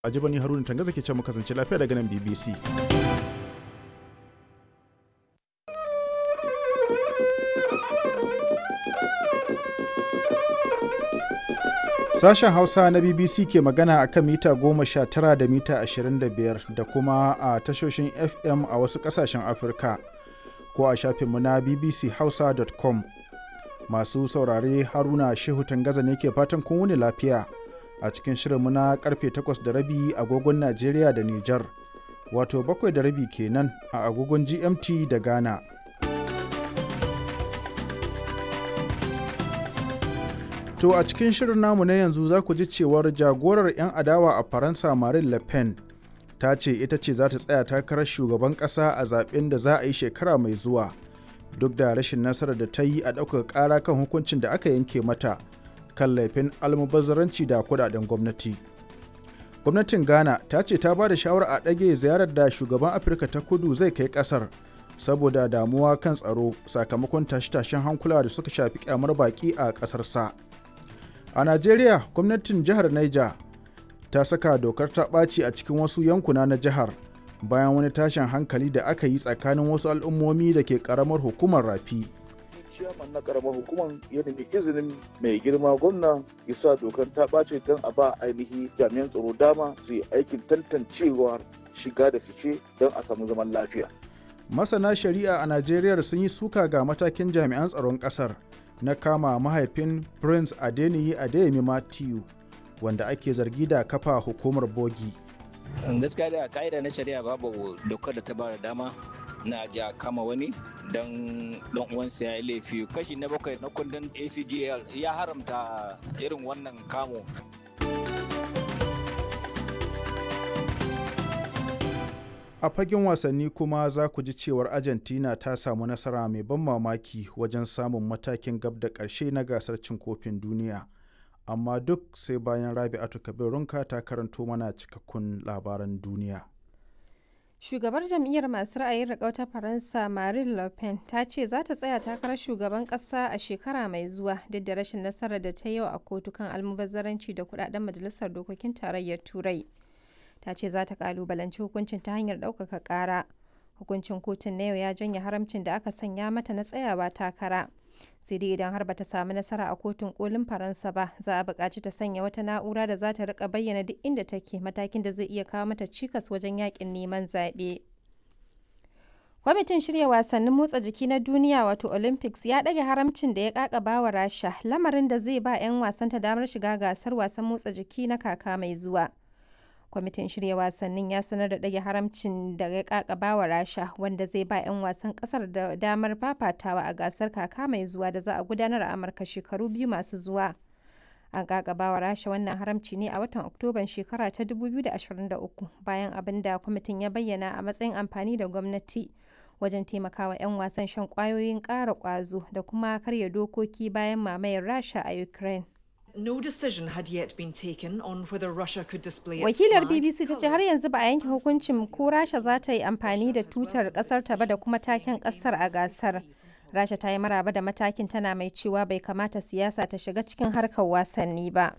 Ajibani Haruna Tangaza ke ce mu kasance lafiya daga nan BBC. Sashen Hausa na BBC ke magana a kan mita goma sha tara da mita ashirin da biyar da kuma a tashoshin FM a wasu ƙasashen Afirka ko a shafinmu na bbchausa.com. Masu saurare Haruna Shehu Tangaza ne ke fatan kun wuni lafiya a cikin shirinmu na karfe takwas da rabi agogon Najeriya da Nijar, wato bakwai da rabi kenan a agogon GMT da Ghana. To a cikin shirin namu na yanzu za ku ji cewar jagorar 'yan adawa a Faransa Marine Le Pen ta ce ita ce za ta tsaya takarar shugaban ƙasa a zaben da za a yi shekara mai zuwa duk da rashin nasarar da ta yi a ɗaukar ƙara kan hukuncin da aka yanke mata kan laifin almubazzaranci da kudaden gwamnati. Gwamnatin Ghana ta ce ta ba da shawara a ɗage ziyarar da shugaban Afirka ta kudu zai kai ƙasar saboda damuwa kan tsaro sakamakon tashe-tashen hankula da suka shafi kyamar baƙi a ƙasarsa. sa. A Najeriya, gwamnatin jihar Niger ta saka dokar ta ɓaci a cikin wasu yankuna na jihar bayan wani tashin hankali da aka yi tsakanin wasu al'ummomi da ke ƙaramar hukumar rafi. ciyaman na ƙaramar hukumar ya nemi izinin mai girma gwamna ya sa dokar ta ɓace don a ba ainihi jami'an tsaro dama su yi aikin tantancewar shiga da fice don a samu zaman lafiya. Masana shari'a a Najeriya sun yi suka ga matakin jami'an tsaron ƙasar. na kama mahaifin prince adeniyi adeyemi matthew wanda ake zargi da kafa hukumar bogi gaskiya da ka'ida na shari'a babu dokar da ta bada dama na ja kama wani don dan uwansa ya yi laifi kashi na bakwai na kundin acgl ya haramta irin wannan kamo a fagen wasanni kuma za ku ji cewar argentina ta samu nasara mai ban mamaki wajen samun matakin gab da ƙarshe na gasar cin kofin duniya amma duk sai bayan rabi'atu kabirunka ta karanto mana cikakkun labaran duniya shugabar jam'iyyar masu ra'ayin riƙau ta faransa marine le pen ta ce za ta tsaya takarar shugaban ƙasa a shekara mai zuwa duk da rashin nasarar da ta yau a kotu kan almubazzaranci da kudaden majalisar dokokin tarayyar turai ta ce za ta kalubalanci hukuncin ta hanyar ɗaukaka ƙara hukuncin kotun na yau ya janye haramcin da aka sanya mata na tsayawa takara sai dai idan har bata samu nasara a kotun kolin faransa ba za a buƙaci ta sanya wata na'ura da za ta rika bayyana duk inda take matakin da zai iya kawo mata cikas wajen yakin neman zaɓe kwamitin shirya wasannin motsa jiki na duniya wato olympics ya ɗage haramcin da ya ƙaƙaba wa rasha lamarin da zai ba 'yan wasanta damar shiga gasar wasan motsa jiki na kaka mai zuwa kwamitin shirya wasannin ya sanar da ɗage haramcin da ya kakaba wa rasha wanda zai ba 'yan wasan ƙasar da damar fafatawa a gasar kaka mai zuwa da za a gudanar a amurka shekaru biyu masu zuwa an kakaba wa rasha wannan haramci ne a watan oktoban shekara ta 2023 bayan abin da kwamitin ya bayyana a matsayin amfani da gwamnati wajen taimakawa 'yan wasan shan kwayoyin ƙara ƙwazo da kuma karya dokoki bayan mamayar rasha a ukraine No decision had yet been taken on whether Russia could display its Wakilar flag, BBC ta ce har yanzu ba a yanke hukuncin ko Rasha za ta yi amfani da tutar kasar ta ba da kuma taken kasar a gasar. Rasha ta yi maraba da matakin tana mai cewa bai kamata siyasa ta shiga cikin harkar wasanni ba.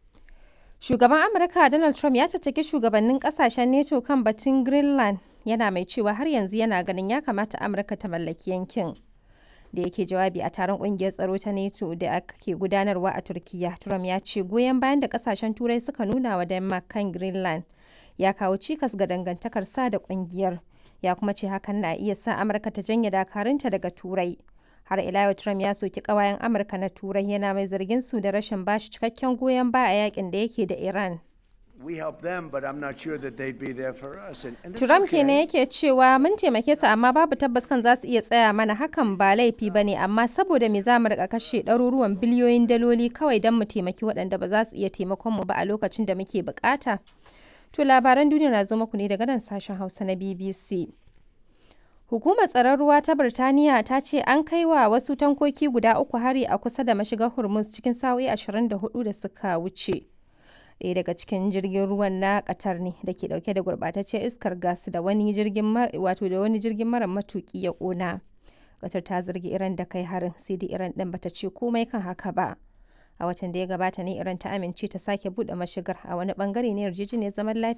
Shugaban Amurka Donald Trump ya caccaki shugabannin kasashen NATO kan batun Greenland yana mai cewa har yanzu yana ganin ya kamata Amurka ta mallaki yankin. da yake jawabi a taron kungiyar tsaro ta NATO da ake gudanarwa a Turkiya. Trump ya ce goyon bayan da kasashen Turai suka nuna wa Denmark kan Greenland ya kawo cikas ga dangantakar sa da kungiyar. Ya kuma ce hakan na iya sa Amurka ta janye dakarunta daga Turai. Har ila yau Trump ya soki kawayen Amurka na Turai yana mai zargin su da rashin bashi cikakken goyon baya a yakin da yake da Iran. Trump kenan yake cewa mun taimake su amma babu tabbas kan za su iya tsaya mana hakan ba laifi ba ne amma saboda me za mu rika kashe ɗaruruwan biliyoyin daloli kawai don mu taimaki waɗanda ba za su iya taimakon mu ba a lokacin da muke bukata. To labaran duniya na zo muku ne daga nan sashen Hausa na BBC. Hukumar tsaron ruwa ta Birtaniya ta ce an kai wa wasu tankoki guda uku hari a kusa da mashigar Hormuz cikin sa'o'i 24 da suka wuce. ɗaya daga cikin jirgin ruwan na Qatar ne da ke dauke da gurbataccen iskar gas da wani jirgin wato da wani jirgin mara matuki ya kona. Qatar ta zargi Iran da kai harin sai dai Iran din bata ce komai kan haka ba. A watan da ya gabata ne Iran ta amince ta sake buɗe mashigar a wani bangare na yarjejeniyar zaman lafiya